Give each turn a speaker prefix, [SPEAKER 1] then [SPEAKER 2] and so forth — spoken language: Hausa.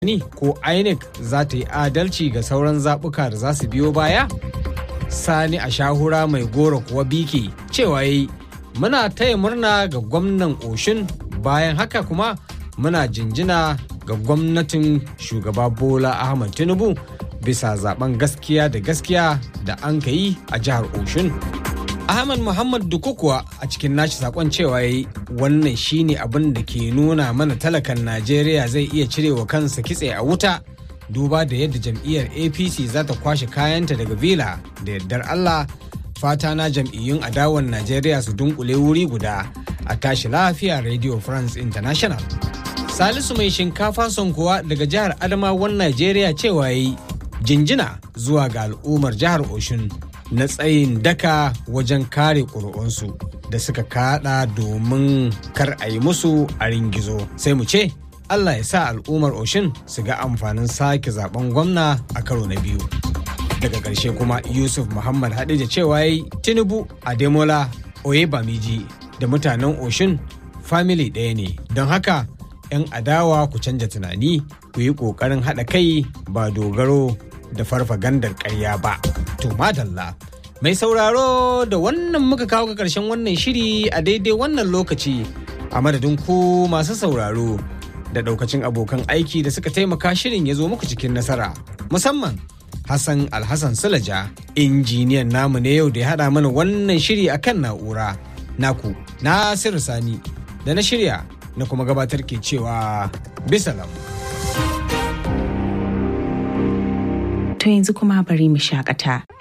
[SPEAKER 1] ni ko INEC za ta yi adalci ga sauran zaɓuka da za su biyo baya? Sani a shahura mai goro kuwa biki cewa yi muna taya murna ga gwamnan Oshin bayan haka kuma muna jinjina ga gwamnatin shugaba Bola Ahmad Tinubu bisa zaben gaskiya da gaskiya da an ka yi a jihar Oshun. Ahmad Muhammad Dukukuwa a cikin nashi sakon cewa yi wannan shine abin da ke nuna mana talakan Najeriya zai iya cirewa kansa kitse a wuta duba da yadda jam'iyyar APC za ta kwashe kayanta daga Vila da yardar Allah fata na jam'iyyun adawan Najeriya su dunkule wuri guda a tashi lafiya Radio France International. Salisu mai shinkafa son kuwa daga jihar Adamawan Najeriya cewa yi jinjina zuwa ga al'ummar jihar Oshun na tsayin daka wajen kare ƙuri'unsu da suka kada domin kar a yi musu a ringizo sai mu ce Allah ya sa al'ummar Oshin su ga amfanin sake zaben gwamna a karo na biyu. Daga ƙarshe kuma Yusuf Muhammad Hadija cewa yi Tinubu Ademola Oyebamiji da mutanen Oshin family ɗaya ne don haka 'yan adawa ku canja tunani ku yi ƙoƙarin haɗa kai ba dogaro da farfagandar ƙarya ba. To madalla. Mai sauraro da wannan muka kawo ga ƙarshen wannan shiri a daidai wannan lokaci a madadin ku masu sauraro da ɗaukacin abokan aiki da suka taimaka shirin ya zo muku cikin nasara. Musamman Hassan Alhassan Sulaja, injiniyan namu ne yau da ya haɗa mana wannan shiri a kan na'ura. Naku, Nasiru Sani, da na shirya na kuma gabatar ke cewa bisalam.
[SPEAKER 2] To yanzu kuma bari mu shakata.